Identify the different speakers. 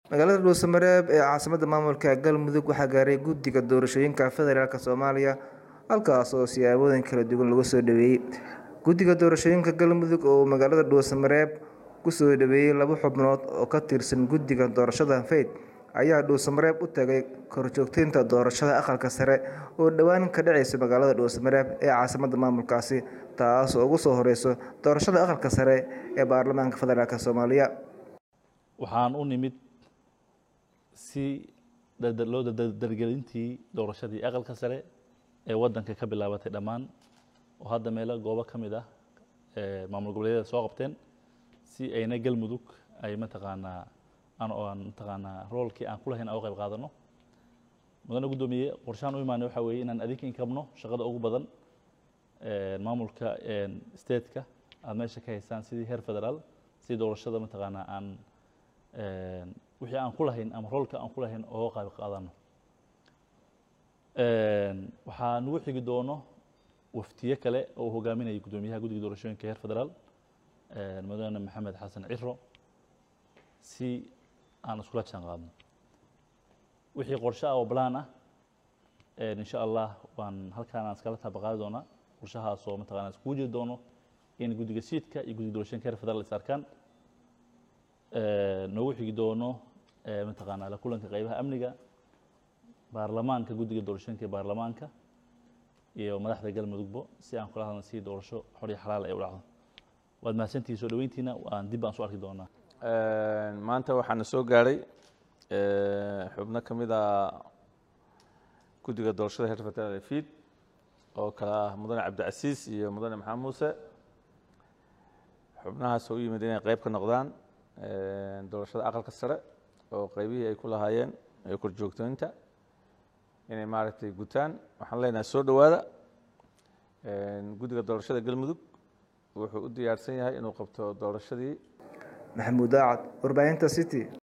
Speaker 1: magaalada dhuusamareeb ee caasimadda maamulka galmudug waxaa gaaray guddiga doorashooyinka federaalk soomaaliya halkaas oo siyaabooyin kala duwan lagu soo dhaweeyey guddiga doorashooyinka galmudug oo magaalada dhuusamareeb kusoo dhaweeyey laba xubnood oo ka tirsan guddiga doorashada fayd ayaa dhuusamareeb u tagay korjoogteynta doorashada aqalka sare oo dhowaan ka dhaceysa magaalada dhuusamareeb ee caasimadda maamulkaasi taas oo ugu soo horeyso doorashada aqalka sare ee baarlamaanka federaalk soomaaliya
Speaker 2: waxaan u nimid si loo dargelintii doorashadii aqalka sare ee waddanka ka bilaabatay dhammaan oo hadda meelo goobo ka mid ah maamul goboleedyada soo qabteen si ayna galmudug ay mataqaanaa aan mataqaanaa roolkii aan ku lahayn aan u qayb qaadano mudane guddoomiye qorshahan u imaanay waxaa weeye inaan adinka inkabno shaqada ugu badan maamulka stateka aad meesha ka haystaan sidii heer federaal si doorashada mataqaanaa aan wixii aan ku lahayn ama roolka aan ku lahayn oo qayb qaadano waxaa nagu xigi doono waftiye kale oo hogaaminaya guddoomiyaha guddiga doorashooyinka heer federaal mudane maxamed xasan ciro si aan iskula jaan qaadno wixii qorshe ah oo balaan ah insha allah waan halkaan aan iskala taabaqaadi doonaa qorshahaas oo mataqana iskugu jiri doono in guddiga siidka iyo guddiga doorashooyinka heer federaal is arkaan noogu xigi doono mataqaanaa la kulanka qaybaha amniga baarlamaanka guddiga doorashooyinka baarlamaanka iyo madaxda galmudugbo si aan kula hadlan si doorasho xor iyo xalaal ay u dhacdo waad mahadsantihi soo dhaweyntiina waan dib baan soo arki doonaa
Speaker 3: maanta waxaana soo gaadhay xubno ka mid a guddiga doorashada heer federaal fiid oo kale ah mudane cabdicasiis iyo mudane maxamed muuse xubnahaas oo u yimid inay qayb ka noqdaan doorashada aqalka sare oo qaybihii ay ku lahaayeen ee korjoogtooyinta inay maaragtay gutaan waxaan leenahay soo dhowaada guddiga doorashada galmudug wuxuu u diyaarsan yahay inuu qabto doorashadii
Speaker 1: maxamuud daacad warbaahinta city